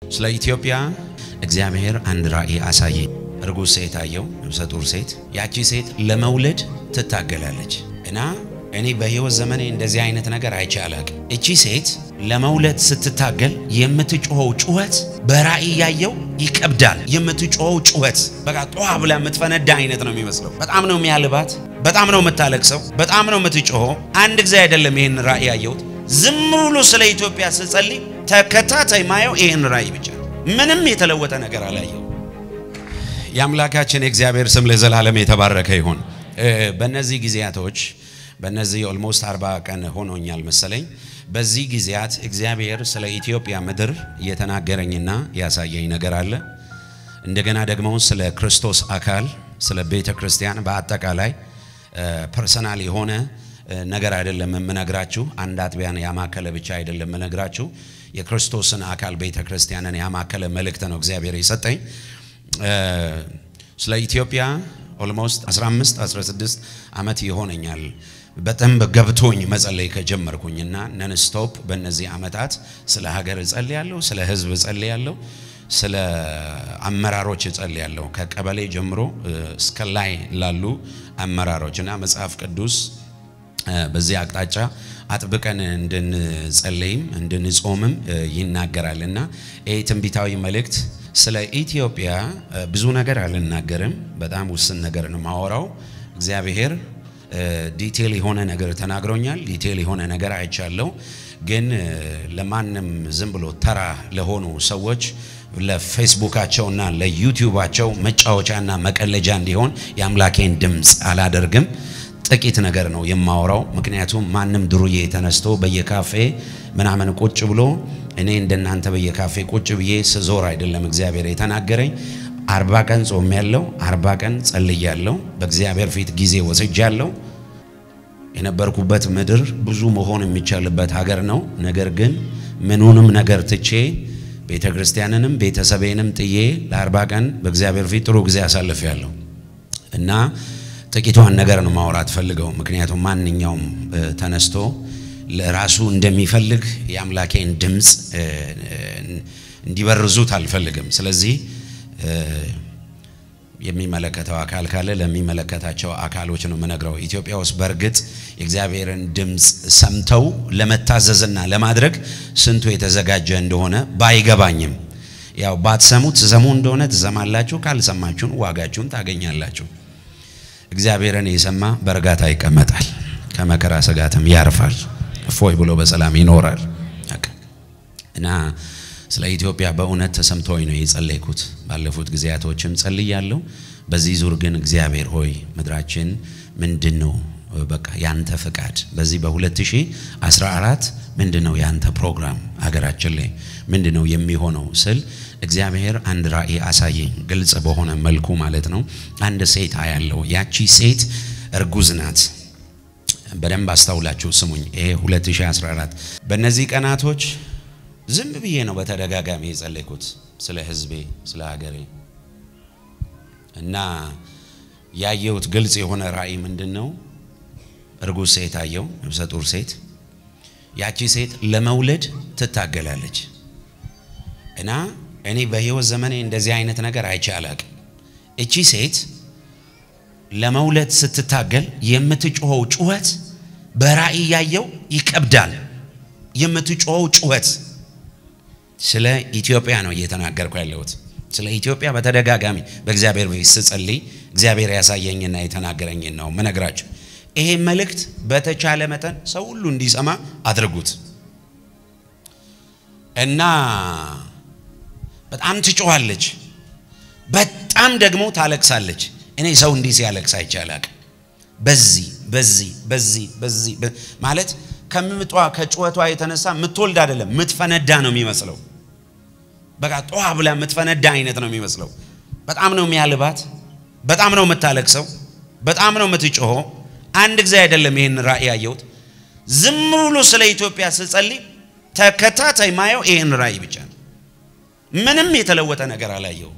ስለ ኢትዮጵያ እግዚአብሔር አንድ ራእይ አሳየኝ። እርጉዝ ሴት አየው፣ ነፍሰ ጡር ሴት። ያቺ ሴት ለመውለድ ትታገላለች እና እኔ በሕይወት ዘመኔ እንደዚህ አይነት ነገር አይቼ አላቅም። እቺ ሴት ለመውለድ ስትታገል የምትጮኸው ጩኸት በራእይ ያየው ይከብዳል። የምትጮኸው ጩኸት በቃ ጧ ብላ የምትፈነዳ አይነት ነው የሚመስለው። በጣም ነው የሚያልባት፣ በጣም ነው የምታለቅሰው፣ በጣም ነው የምትጮኸው። አንድ ጊዜ አይደለም ይህን ራእይ ያየሁት። ዝም ብሎ ስለ ኢትዮጵያ ስጸልይ ተከታታይ ማየው ይህን ራእይ ብቻ ነው። ምንም የተለወጠ ነገር አላየው። የአምላካችን የእግዚአብሔር ስም ለዘላለም የተባረከ ይሁን። በእነዚህ ጊዜያቶች በእነዚህ ኦልሞስት አርባ ቀን ሆኖኛል መሰለኝ። በዚህ ጊዜያት እግዚአብሔር ስለ ኢትዮጵያ ምድር እየተናገረኝና ያሳየኝ ነገር አለ። እንደገና ደግሞ ስለ ክርስቶስ አካል ስለ ቤተ ክርስቲያን በአጠቃላይ ፐርሰናል የሆነ ነገር አይደለም የምነግራችሁ። አንድ አጥቢያን ያማከለ ብቻ አይደለም የምነግራችሁ። የክርስቶስን አካል ቤተ ክርስቲያንን ያማከለ መልእክት ነው እግዚአብሔር የሰጠኝ። ስለ ኢትዮጵያ ኦልሞስት 15 16 ዓመት ይሆነኛል በደንብ ገብቶኝ መጸለይ ከጀመርኩኝና ነንስቶፕ በእነዚህ ዓመታት ስለ ሀገር እጸልያለሁ፣ ስለ ሕዝብ እጸልያለሁ፣ ስለ አመራሮች እጸልያለሁ ከቀበሌ ጀምሮ እስከ ላይ ላሉ አመራሮች እና መጽሐፍ ቅዱስ በዚህ አቅጣጫ አጥብቀን እንድንጸለይም እንድንጾምም ይናገራል እና ይህ ትንቢታዊ መልእክት ስለ ኢትዮጵያ ብዙ ነገር አልናገርም። በጣም ውስን ነገር ነው ማወራው። እግዚአብሔር ዲቴል የሆነ ነገር ተናግሮኛል። ዲቴል የሆነ ነገር አይቻለሁ። ግን ለማንም ዝም ብሎ ተራ ለሆኑ ሰዎች ለፌስቡካቸውና ለዩቲዩባቸው መጫወቻና መቀለጃ እንዲሆን የአምላኬን ድምፅ አላደርግም። ጥቂት ነገር ነው የማወራው። ምክንያቱም ማንም ድሩዬ ተነስቶ በየካፌ ምናምን ቁጭ ብሎ እኔ እንደናንተ በየካፌ ቁጭ ብዬ ስዞር አይደለም እግዚአብሔር የተናገረኝ። አርባ ቀን ጾም ያለው አርባ ቀን ጸልያለሁ። በእግዚአብሔር ፊት ጊዜ ወስጃለሁ። የነበርኩበት ምድር ብዙ መሆን የሚቻልበት ሀገር ነው። ነገር ግን ምኑንም ነገር ትቼ ቤተ ክርስቲያንንም ቤተሰቤንም ጥዬ ለአርባ ቀን በእግዚአብሔር ፊት ጥሩ ጊዜ አሳልፌያለሁ እና ጥቂቷን ነገር ነው ማውራት ፈልገው። ምክንያቱም ማንኛውም ተነስቶ ለራሱ እንደሚፈልግ የአምላኬን ድምፅ እንዲበርዙት አልፈልግም። ስለዚህ የሚመለከተው አካል ካለ ለሚመለከታቸው አካሎች ነው የምነግረው። ኢትዮጵያ ውስጥ በእርግጥ የእግዚአብሔርን ድምፅ ሰምተው ለመታዘዝና ለማድረግ ስንቱ የተዘጋጀ እንደሆነ ባይገባኝም ያው ባትሰሙ ትሰሙ እንደሆነ ትሰማላችሁ፣ ካልሰማችሁን ዋጋችሁን ታገኛላችሁ። እግዚአብሔርን የሰማ በእርጋታ ይቀመጣል፣ ከመከራ ስጋትም ያርፋል፣ እፎይ ብሎ በሰላም ይኖራል። እና ስለ ኢትዮጵያ በእውነት ተሰምቶኝ ነው የጸለይኩት። ባለፉት ጊዜያቶችም ጸልያለሁ። በዚህ ዙር ግን እግዚአብሔር ሆይ ምድራችን ምንድን ነው በቃ ያንተ ፍቃድ በዚህ በ2014 ምንድን ነው ያንተ ፕሮግራም ሀገራችን ላይ ምንድን ነው የሚሆነው ስል እግዚአብሔር አንድ ራእይ አሳየኝ፣ ግልጽ በሆነ መልኩ ማለት ነው። አንድ ሴት አያለው። ያቺ ሴት እርጉዝ ናት። በደንብ አስታውላችሁ ስሙኝ። ይሄ 2014 በእነዚህ ቀናቶች ዝም ብዬ ነው በተደጋጋሚ የጸለይኩት ስለ ሕዝቤ ስለ ሀገሬ እና ያየሁት ግልጽ የሆነ ራእይ ምንድን ነው? እርጉዝ ሴት አየው፣ ነፍሰ ጡር ሴት። ያቺ ሴት ለመውለድ ትታገላለች እና እኔ በሕይወት ዘመኔ እንደዚህ አይነት ነገር አይቼ አላቅም። እቺ ሴት ለመውለድ ስትታገል የምትጮኸው ጩኸት በራእይ ያየው ይከብዳል። የምትጮኸው ጩኸት ስለ ኢትዮጵያ ነው እየተናገርኩ ያለሁት። ስለ ኢትዮጵያ በተደጋጋሚ በእግዚአብሔር ቤት ስጸልይ እግዚአብሔር ያሳየኝና የተናገረኝን ነው ምነግራችሁ። ይሄ መልእክት በተቻለ መጠን ሰው ሁሉ እንዲሰማ አድርጉት እና በጣም ትጮኻለች፣ በጣም ደግሞ ታለቅሳለች። እኔ ሰው እንዲህ ሲያለቅስ አይቼ አላቅም። በዚህ በዚህ በዚህ በዚህ ማለት ከምጧ ከጩኸቷ የተነሳ የምትወልድ አይደለም የምትፈነዳ ነው የሚመስለው። በቃ ጧ ብላ የምትፈነዳ አይነት ነው የሚመስለው። በጣም ነው የሚያልባት፣ በጣም ነው የምታለቅሰው፣ በጣም ነው የምትጮኸው። አንድ ጊዜ አይደለም ይህን ራእይ ያየሁት። ዝም ብሎ ስለ ኢትዮጵያ ስጸልይ ተከታታይ ማየው ይህን ራእይ ብቻ ነው። ምንም የተለወጠ ነገር አላየው።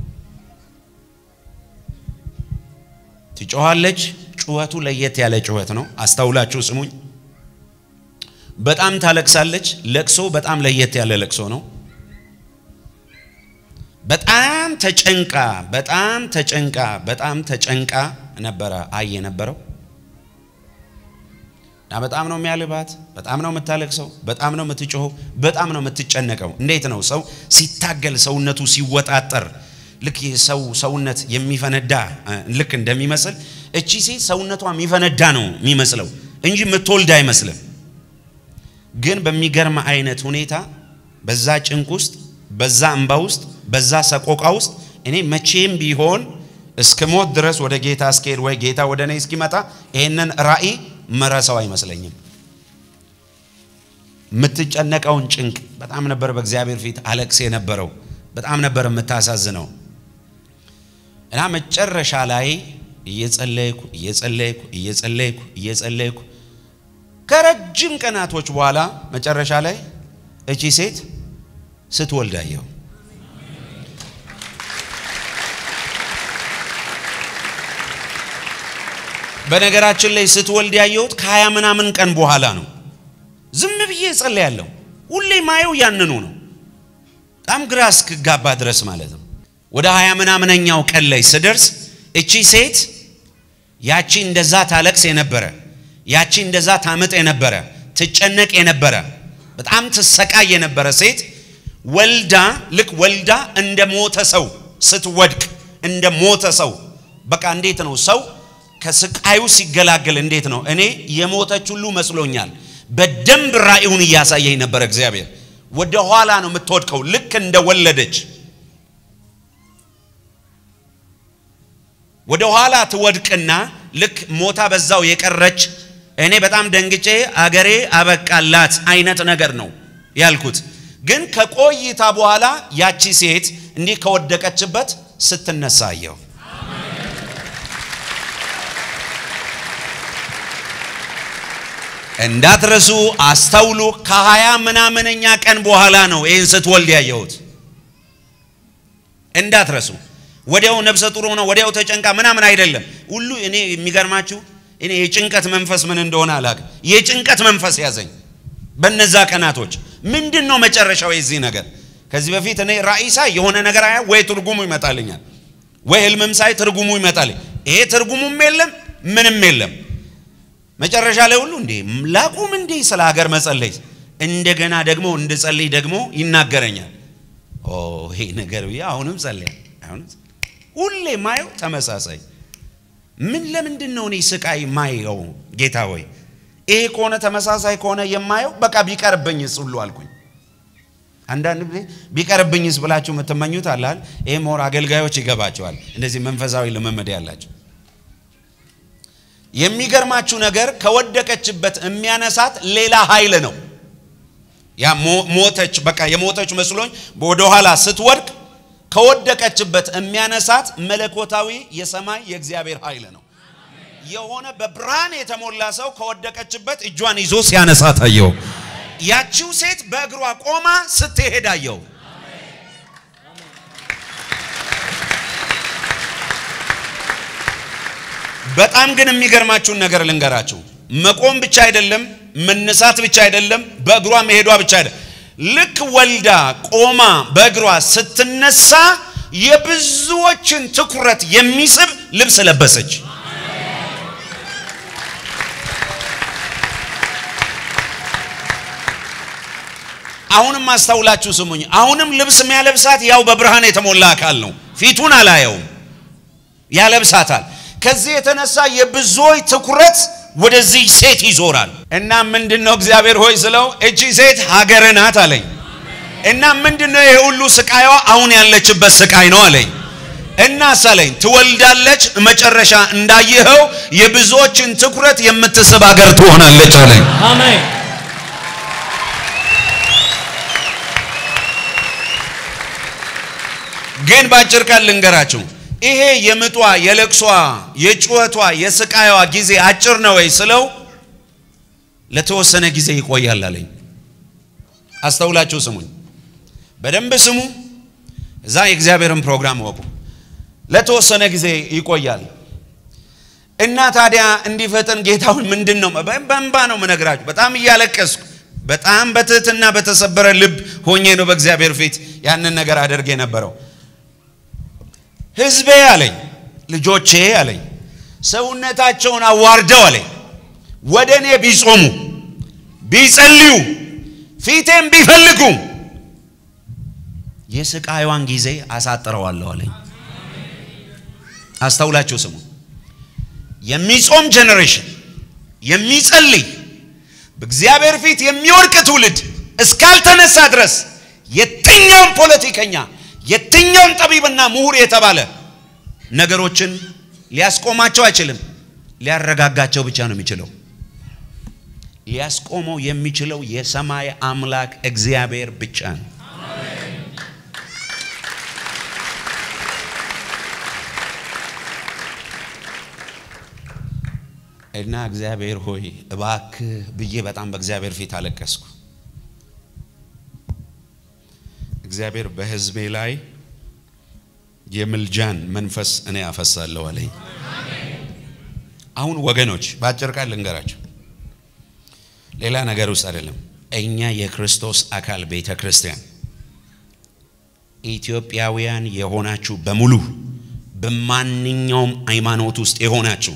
ትጮኻለች። ጩኸቱ ለየት ያለ ጩኸት ነው። አስተውላችሁ ስሙኝ። በጣም ታለቅሳለች። ለቅሶ በጣም ለየት ያለ ለቅሶ ነው። በጣም ተጨንቃ በጣም ተጨንቃ በጣም ተጨንቃ ነበረ አይ የነበረው እና በጣም ነው የሚያልባት፣ በጣም ነው የምታለቅሰው፣ በጣም ነው የምትጮኸው፣ በጣም ነው የምትጨነቀው። እንዴት ነው ሰው ሲታገል ሰውነቱ ሲወጣጠር ልክ ሰው ሰውነት የሚፈነዳ ልክ እንደሚመስል እቺ ሴት ሰውነቷ የሚፈነዳ ነው የሚመስለው እንጂ የምትወልድ አይመስልም። ግን በሚገርም አይነት ሁኔታ በዛ ጭንቅ ውስጥ በዛ እንባ ውስጥ በዛ ሰቆቃ ውስጥ እኔ መቼም ቢሆን እስከ ሞት ድረስ ወደ ጌታ እስክሄድ ወይ ጌታ ወደ እኔ እስኪመጣ ይህንን ራእይ መረሰው አይመስለኝም። የምትጨነቀውን ጭንቅ በጣም ነበር በእግዚአብሔር ፊት አለቅስ የነበረው በጣም ነበር የምታሳዝነው። እና መጨረሻ ላይ እየጸለይኩ እየጸለይኩ እየጸለይኩ እየጸለይኩ ከረጅም ቀናቶች በኋላ መጨረሻ ላይ እቺ ሴት ስትወልድ አየሁ። በነገራችን ላይ ስትወልድ ያየሁት ከሀያ ምናምን ቀን በኋላ ነው። ዝም ብዬ እጸልያለሁ። ሁሌ ማየው ያንኑ ነው። በጣም ግራ እስክጋባ ድረስ ማለት ነው። ወደ ሀያ ምናምነኛው ቀን ላይ ስደርስ እቺ ሴት ያቺ እንደዛ ታለቅስ የነበረ ያቺ እንደዛ ታምጥ የነበረ ትጨነቅ የነበረ በጣም ትሰቃይ የነበረ ሴት ወልዳ ልክ ወልዳ እንደ ሞተ ሰው ስትወድቅ እንደ ሞተ ሰው በቃ እንዴት ነው ሰው ከስቃዩ ሲገላገል እንዴት ነው? እኔ የሞተች ሁሉ መስሎኛል። በደንብ ራእዩን እያሳየኝ ነበር እግዚአብሔር። ወደ ኋላ ነው የምትወድቀው ልክ እንደ ወለደች ወደ ኋላ ትወድቅና ልክ ሞታ በዛው የቀረች እኔ በጣም ደንግጬ አገሬ አበቃላት አይነት ነገር ነው ያልኩት። ግን ከቆይታ በኋላ ያቺ ሴት እንዲህ ከወደቀችበት ስትነሳ አየሁ። እንዳትረሱ አስተውሉ። ከሀያ ምናምነኛ ቀን በኋላ ነው ይህን ስትወልድ ያየሁት። እንዳትረሱ። ወዲያው ነፍሰ ጡር ሆነ ወዲያው ተጨንቃ ምናምን አይደለም። ሁሉ እኔ የሚገርማችሁ እኔ የጭንቀት መንፈስ ምን እንደሆነ አላውቅም። የጭንቀት መንፈስ ያዘኝ በነዛ ቀናቶች። ምንድን ነው መጨረሻው የዚህ ነገር? ከዚህ በፊት እኔ ራእይ ሳይ የሆነ ነገር አያ ወይ ትርጉሙ ይመጣልኛል፣ ወይ ህልምም ሳይ ትርጉሙ ይመጣል። ይሄ ትርጉሙም የለም ምንም የለም። መጨረሻ ላይ ሁሉ እንዴ ላቁም እንዴ ስለ ሀገር መጸለይ እንደገና ደግሞ እንድጸልይ ደግሞ ይናገረኛል። ኦ ይሄ ነገር ብዬ አሁንም ጸለይ አሁንም ሁሌ ማየው ተመሳሳይ ምን ለምንድን ነው እኔ ስቃይ ማየው? ጌታ ሆይ ይሄ ከሆነ ተመሳሳይ ከሆነ የማየው በቃ ቢቀርብኝስ ሁሉ አልኩኝ። አንዳንድ ጊዜ ቢቀርብኝስ ብላችሁ የምትመኙት አላል። ይሄ ሞር አገልጋዮች ይገባቸዋል፣ እንደዚህ መንፈሳዊ ልምምድ ያላቸው። የሚገርማችሁ ነገር ከወደቀችበት የሚያነሳት ሌላ ኃይል ነው። ያ ሞተች፣ በቃ የሞተች መስሎኝ ወደኋላ ስትወድቅ ከወደቀችበት የሚያነሳት መለኮታዊ የሰማይ የእግዚአብሔር ኃይል ነው። የሆነ በብርሃን የተሞላ ሰው ከወደቀችበት እጇን ይዞ ሲያነሳት አየው። ያቺው ሴት በእግሯ ቆማ ስትሄድ አየው። በጣም ግን የሚገርማችሁን ነገር ልንገራችሁ። መቆም ብቻ አይደለም፣ መነሳት ብቻ አይደለም፣ በእግሯ መሄዷ ብቻ አይደለም። ልክ ወልዳ ቆማ በእግሯ ስትነሳ የብዙዎችን ትኩረት የሚስብ ልብስ ለበሰች። አሁንም አስተውላችሁ ስሙኝ። አሁንም ልብስ የሚያለብሳት ያው በብርሃን የተሞላ አካል ነው። ፊቱን አላየውም፣ ያለብሳታል። ከዚህ የተነሳ የብዙዎች ትኩረት ወደዚህ ሴት ይዞራል። እና ምንድነው እግዚአብሔር ሆይ ስለው እቺ ሴት ሀገር ናት አለኝ። እና ምንድነው ይሄ ሁሉ ስቃይዋ አሁን ያለችበት ስቃይ ነው አለኝ። እና ሳለኝ ትወልዳለች፣ መጨረሻ እንዳየኸው የብዙዎችን ትኩረት የምትስብ ሀገር ትሆናለች አለኝ። አሜን። ግን በአጭር ቃል ልንገራችሁ ይሄ የምጧ የለቅሷ የጩኸቷ የስቃይዋ ጊዜ አጭር ነው ወይ ስለው ለተወሰነ ጊዜ ይቆያል አለኝ። አስተውላችሁ ስሙኝ፣ በደንብ ስሙ። እዛ የእግዚአብሔርን ፕሮግራም ወቁ። ለተወሰነ ጊዜ ይቆያል እና ታዲያ እንዲፈጥን ጌታውን ምንድን ነው በእንባ ነው ምነግራችሁ። በጣም እያለቀስኩ በጣም በትህትና በተሰበረ ልብ ሆኜ ነው በእግዚአብሔር ፊት ያንን ነገር አደርግ የነበረው። ሕዝቤ አለኝ ልጆቼ አለኝ ሰውነታቸውን አዋርደው አለኝ ወደ እኔ ቢጾሙ ቢጸልዩ ፊቴም ቢፈልጉ የስቃይዋን ጊዜ አሳጥረዋለሁ አለኝ። አስተውላችሁ ስሙ። የሚጾም ጄኔሬሽን የሚጸልይ በእግዚአብሔር ፊት የሚወድቅ ትውልድ እስካልተነሳ ድረስ የትኛውም ፖለቲከኛ የትኛውም ጠቢብና ምሁር የተባለ ነገሮችን ሊያስቆማቸው አይችልም። ሊያረጋጋቸው ብቻ ነው የሚችለው። ሊያስቆመው የሚችለው የሰማይ አምላክ እግዚአብሔር ብቻ ነው። እና እግዚአብሔር ሆይ እባክህ ብዬ በጣም በእግዚአብሔር ፊት አለቀስኩ። እግዚአብሔር በሕዝቤ ላይ የምልጃን መንፈስ እኔ አፈሳለሁ አለኝ። አሁን ወገኖች በአጭር ቃል ልንገራቸው፣ ሌላ ነገር ውስጥ አይደለም። እኛ የክርስቶስ አካል ቤተ ክርስቲያን ኢትዮጵያውያን የሆናችሁ በሙሉ በማንኛውም ሃይማኖት ውስጥ የሆናችሁ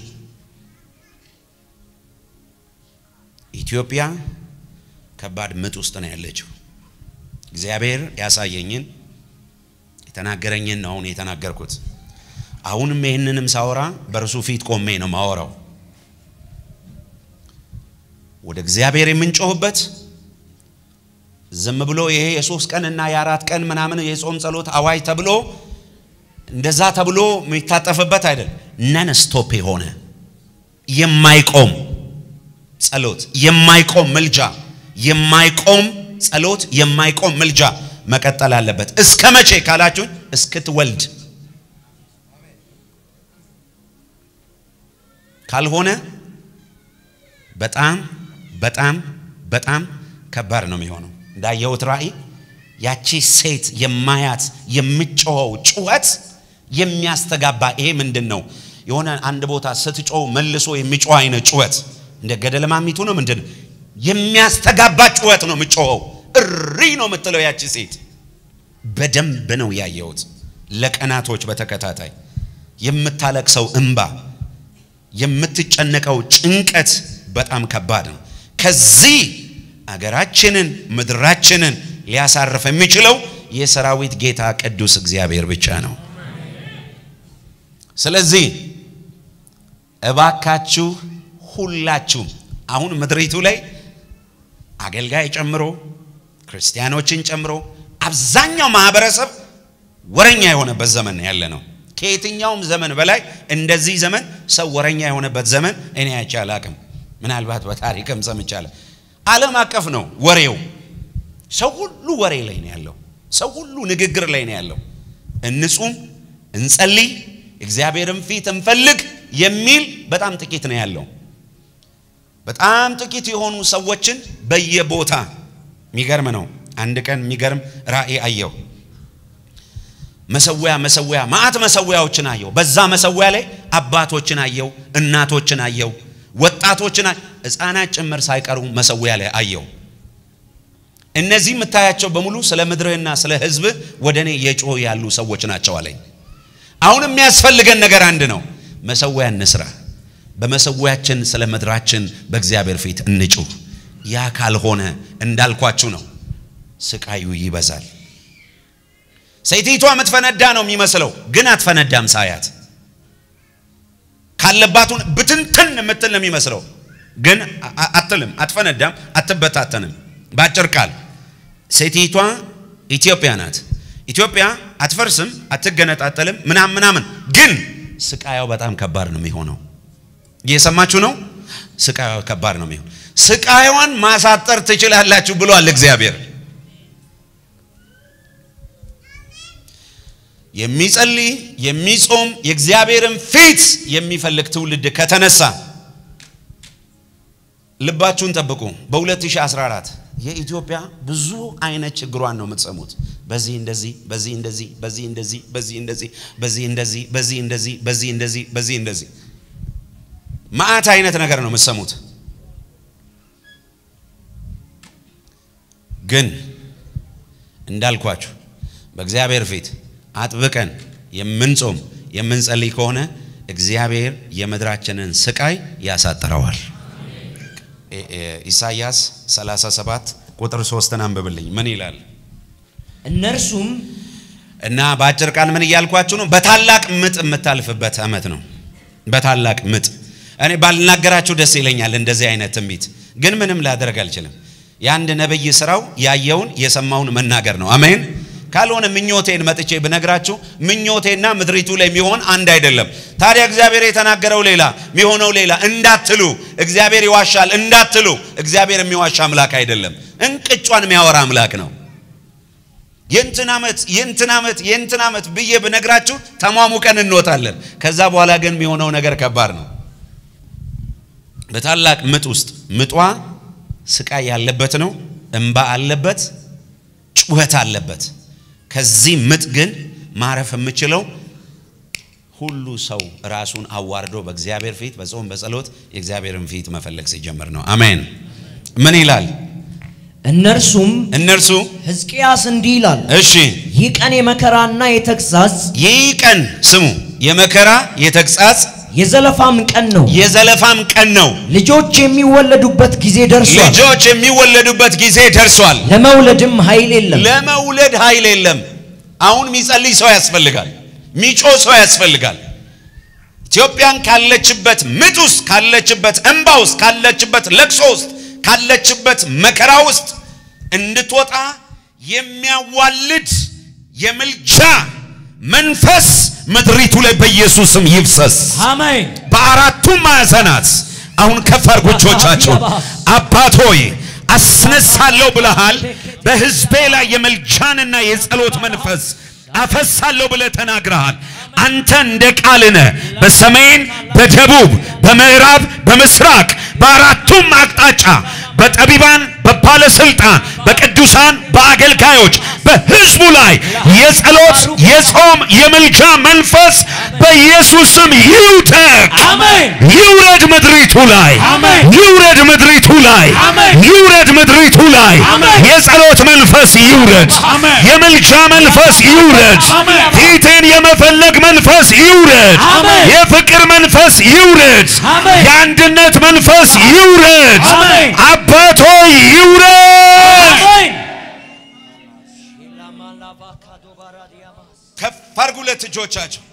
ኢትዮጵያ ከባድ ምጥ ውስጥ ነው ያለችው። እግዚአብሔር ያሳየኝን የተናገረኝን ነው አሁን የተናገርኩት። አሁንም ይህንንም ሳወራ በእርሱ ፊት ቆሜ ነው ማወራው። ወደ እግዚአብሔር የምንጮህበት ዝም ብሎ ይሄ የሶስት ቀን እና የአራት ቀን ምናምን የጾም ጸሎት አዋጅ ተብሎ እንደዛ ተብሎ የሚታጠፍበት አይደል። ነን ስቶፕ የሆነ የማይቆም ጸሎት፣ የማይቆም ምልጃ፣ የማይቆም ጸሎት፣ የማይቆም ምልጃ መቀጠል አለበት። እስከ መቼ ካላችሁኝ እስክትወልድ ካልሆነ በጣም በጣም በጣም ከባድ ነው የሚሆነው። እንዳየሁት ራእይ ያቺ ሴት የማያት የምጮኸው ጩኸት የሚያስተጋባ ይሄ ምንድን ነው? የሆነ አንድ ቦታ ስትጮው መልሶ የሚጮህ አይነት ጩኸት እንደ ገደል ማሚቱ ነው። ምንድን ነው የሚያስተጋባ ጩኸት ነው የምጮኸው። እሪ ነው የምትለው ያቺ ሴት። በደንብ ነው ያየሁት። ለቀናቶች በተከታታይ የምታለቅሰው እንባ፣ የምትጨነቀው ጭንቀት በጣም ከባድ ነው። ከዚህ አገራችንን ምድራችንን ሊያሳርፍ የሚችለው የሰራዊት ጌታ ቅዱስ እግዚአብሔር ብቻ ነው። ስለዚህ እባካችሁ ሁላችሁም አሁን ምድሪቱ ላይ አገልጋይ ጨምሮ ክርስቲያኖችን ጨምሮ አብዛኛው ማህበረሰብ ወረኛ የሆነበት ዘመን ያለ ነው። ከየትኛውም ዘመን በላይ እንደዚህ ዘመን ሰው ወረኛ የሆነበት ዘመን እኔ አይቼ አላቅም። ምናልባት በታሪክም ሰምቻለሁ። ዓለም አቀፍ ነው ወሬው። ሰው ሁሉ ወሬ ላይ ነው ያለው። ሰው ሁሉ ንግግር ላይ ነው ያለው። እንጹም፣ እንጸልይ፣ እግዚአብሔርን ፊት እንፈልግ የሚል በጣም ጥቂት ነው ያለው። በጣም ጥቂት የሆኑ ሰዎችን በየቦታ የሚገርም ነው። አንድ ቀን የሚገርም ራእይ አየው። መሰዊያ መሰዊያ ማአት መሰዊያዎችን አየው። በዛ መሰዊያ ላይ አባቶችን አየው፣ እናቶችን አየው፣ ወጣቶችን፣ ሕፃናት ጭምር ሳይቀሩ መሰዊያ ላይ አየው። እነዚህ የምታያቸው በሙሉ ስለ ምድርህና ስለ ሕዝብህ ወደ እኔ የጮህ ያሉ ሰዎች ናቸው አለኝ። አሁን የሚያስፈልገን ነገር አንድ ነው። መሰዊያ እንስራ። በመሰዊያችን ስለ ምድራችን በእግዚአብሔር ፊት እንጩህ። ያ ካልሆነ እንዳልኳችሁ ነው፣ ስቃዩ ይበዛል። ሴቲቷ የምትፈነዳ ነው የሚመስለው፣ ግን አትፈነዳም። ሳያት ካለባቱን ብትንትን የምትል ነው የሚመስለው፣ ግን አትልም፣ አትፈነዳም፣ አትበታተንም። በአጭር ቃል ሴቲቷ ኢትዮጵያ ናት። ኢትዮጵያ አትፈርስም፣ አትገነጣጠልም፣ ምናምን ምናምን፣ ግን ስቃያው በጣም ከባድ ነው የሚሆነው። እየሰማችሁ ነው? ስቃዩ ከባድ ነው የሚሆን። ስቃዩን ማሳጠር ትችላላችሁ ብሏል እግዚአብሔር። የሚጸልይ የሚጾም የእግዚአብሔርን ፊት የሚፈልግ ትውልድ ከተነሳ ልባችሁን ጠብቁ። በ2014 የኢትዮጵያ ብዙ አይነት ችግሯን ነው የምትሰሙት። በዚህ እንደዚህ፣ በዚህ እንደዚህ፣ በዚህ እንደዚህ፣ በዚህ እንደዚህ፣ በዚህ እንደዚህ፣ በዚህ እንደዚህ፣ በዚህ እንደዚህ፣ በዚህ እንደዚህ መዓት አይነት ነገር ነው የምትሰሙት። ግን እንዳልኳችሁ በእግዚአብሔር ፊት አጥብቀን የምንጾም የምንጸልይ ከሆነ እግዚአብሔር የምድራችንን ስቃይ ያሳጥረዋል። ኢሳይያስ 37 ቁጥር 3ን አንብብልኝ። ምን ይላል? እነርሱም እና በአጭር ቃል ምን እያልኳችሁ ነው? በታላቅ ምጥ የምታልፍበት ዓመት ነው። በታላቅ ምጥ እኔ ባልናገራችሁ ደስ ይለኛል። እንደዚህ አይነት ትንቢት ግን ምንም ላደርግ አልችልም። የአንድ ነብይ ስራው ያየውን የሰማውን መናገር ነው። አሜን። ካልሆነ ምኞቴን መጥቼ ብነግራችሁ ምኞቴና ምድሪቱ ላይ የሚሆን አንድ አይደለም። ታዲያ እግዚአብሔር የተናገረው ሌላ የሚሆነው ሌላ እንዳትሉ፣ እግዚአብሔር ይዋሻል እንዳትሉ፣ እግዚአብሔር የሚዋሻ አምላክ አይደለም። እንቅጯን የሚያወራ አምላክ ነው። የእንትን ዓመት የእንትን ዓመት የእንትን ዓመት ብዬ ብነግራችሁ ተሟሙቀን እንወጣለን። ከዛ በኋላ ግን የሚሆነው ነገር ከባድ ነው። በታላቅ ምጥ ውስጥ ምጧ ስቃይ ያለበት ነው። እንባ አለበት፣ ጩኸት አለበት። ከዚህ ምጥ ግን ማረፍ የምችለው ሁሉ ሰው ራሱን አዋርዶ በእግዚአብሔር ፊት በጾም በጸሎት የእግዚአብሔርን ፊት መፈለግ ሲጀምር ነው። አሜን። ምን ይላል? እነርሱም እነርሱ ሕዝቅያስ እንዲህ ይላል፣ እሺ ይህ ቀን የመከራና የተግሣጽ ይህ ቀን ስሙ፣ የመከራ የተግሣጽ የዘለፋም ቀን ነው። የዘለፋም ቀን ነው። ልጆች የሚወለዱበት ጊዜ ደርሷል። ልጆች የሚወለዱበት ጊዜ ደርሷል። ለመውለድም ኃይል የለም። ለመውለድ ኃይል የለም። አሁን የሚጸልይ ሰው ያስፈልጋል። ሚጮ ሰው ያስፈልጋል። ኢትዮጵያን ካለችበት ምጥ ውስጥ ካለችበት እንባ ውስጥ ካለችበት ለቅሶ ውስጥ ካለችበት መከራ ውስጥ እንድትወጣ የሚያዋልድ የምልጃ መንፈስ ምድሪቱ ላይ በኢየሱስም ይፍሰስ። አሜን። በአራቱም ማዕዘናት አሁን ከፍ አድርጉ እጆቻችሁን። አባት ሆይ አስነሳለሁ ብለሃል። በሕዝቤ ላይ የመልጃንና የጸሎት መንፈስ አፈሳለሁ ብለህ ተናግረሃል። አንተ እንደ ቃልነ በሰሜን በደቡብ በምዕራብ በምስራቅ በአራቱም አቅጣጫ በጠቢባን በባለስልጣን በቅዱሳን በአገልጋዮች በሕዝቡ ላይ የጸሎት የጾም የምልጃ መንፈስ በኢየሱስም ይውደቅ አሜን። ይውረድ ምድሪቱ ላይ አሜን። ይውረድ ምድሪቱ ላይ አሜን። ይውረድ ምድሪቱ ላይ አሜን። የጸሎት መንፈስ ይውረድ አሜን። የምልጃ መንፈስ ይውረድ አሜን። ፊትን የመፈለግ መንፈስ ይውረድ አሜን። የፍቅር መንፈስ ይውረድ አሜን። የአንድነት መንፈስ ይውረድ አሜን። አባቶይ ይውረድ አሜን። ከፍ አድርጉ ሁለት እጆቻቸው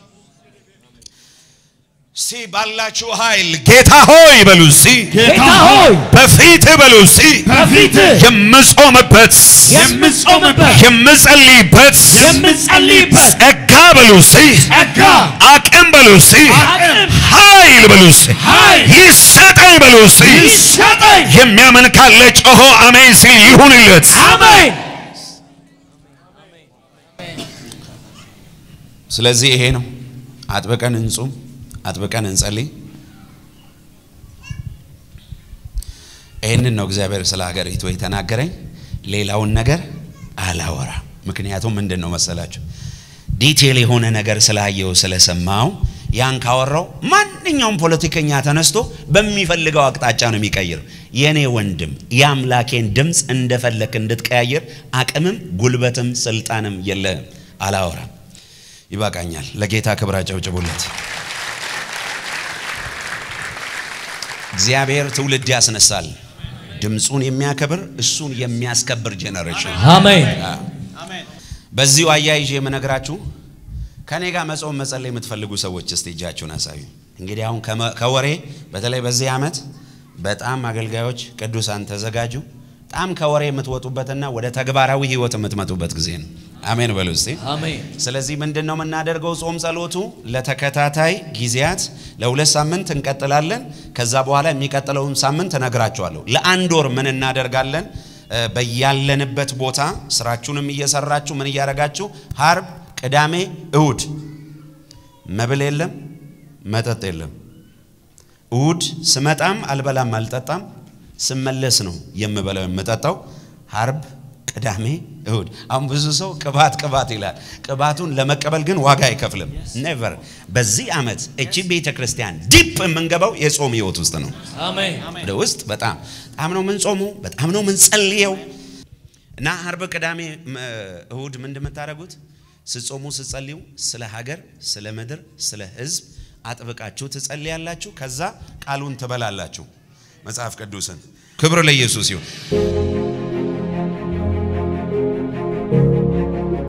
ሲ ባላችሁ ኃይል ጌታ ሆይ በሉ ሲ ጌታ ሆይ በፊት በሉ ሲ በፊትህ የምጾምበት የምጾምበት የምጸልይበት የምጸልይበት ጸጋ በሉ ሲ ጸጋ አቅም በሉ ሲ አቅም ኃይል በሉ ሲ ኃይል ይሰጠኝ በሉ ሲ ይሰጠኝ። የሚያምን ካለ ጮሆ አሜን ሲል ይሁንለት። አሜን። ስለዚህ ይሄ ነው። አጥብቀን እንጹም፣ አጥብቀን እንጸልይ። ይህንን ነው እግዚአብሔር ስለ ሀገሪቱ የተናገረኝ። ሌላውን ነገር አላወራ። ምክንያቱም ምንድን ነው መሰላችሁ ዲቴል የሆነ ነገር ስላየው ስለሰማው ያን ካወራው ማንኛውም ፖለቲከኛ ተነስቶ በሚፈልገው አቅጣጫ ነው የሚቀይር። የኔ ወንድም የአምላኬን ድምፅ እንደፈለክ እንድትቀያየር አቅምም ጉልበትም ስልጣንም የለህም። አላወራም። ይበቃኛል። ለጌታ ክብር አጨብጭቡለት። እግዚአብሔር ትውልድ ያስነሳል። ድምፁን የሚያከብር እሱን የሚያስከብር ጄኔሬሽን። አሜን። በዚሁ አያይዤ የምነግራችሁ ከኔ ጋር መጾም መጸለይ የምትፈልጉ ሰዎች እስቲ እጃችሁን አሳዩ። እንግዲህ አሁን ከመ- ከወሬ በተለይ በዚህ ዓመት በጣም አገልጋዮች ቅዱሳን ተዘጋጁ። በጣም ከወሬ የምትወጡበትና ወደ ተግባራዊ ህይወት የምትመጡበት ጊዜ ነው። አሜን በሉ እስቲ። አሜን። ስለዚህ ምንድን ነው የምናደርገው? ጾም ጸሎቱ ለተከታታይ ጊዜያት ለሁለት ሳምንት እንቀጥላለን። ከዛ በኋላ የሚቀጥለውን ሳምንት እነግራችኋለሁ። ለአንድ ወር ምን እናደርጋለን? እ፣ በያለንበት ቦታ ስራችሁንም እየሰራችሁ ምን እያደረጋችሁ ሀርብ፣ ቅዳሜ፣ እሁድ መብል የለም፣ መጠጥ የለም። እሁድ ስመጣም አልበላም አልጠጣም፣ ስመለስ ነው የምበላው የምጠጣው። ሀርብ፣ ቅዳሜ፣ እሁድ። አሁን ብዙ ሰው ቅባት ቅባት ይላል። ቅባቱን ለመቀበል ግን ዋጋ አይከፍልም። ኔቨር። በዚህ ዓመት እቺ ቤተ ክርስቲያን ዲፕ የምንገባው የጾም ህይወት ውስጥ ነው። አሜን። ወደ ውስጥ በጣም በጣም ነው የምንጾመው፣ በጣም ነው የምንጸልየው እና አርብ፣ ቅዳሜ፣ ም- እሁድ ምንድን የምታደርጉት ስትጾሙ ስትጸልዩ ስለ ሀገር፣ ስለ ምድር፣ ስለ ሕዝብ አጥብቃችሁ ትጸልያላችሁ። ከዛ ቃሉን ትበላላችሁ። መጽሐፍ ቅዱስን ክብር ለኢየሱስ ይሁን።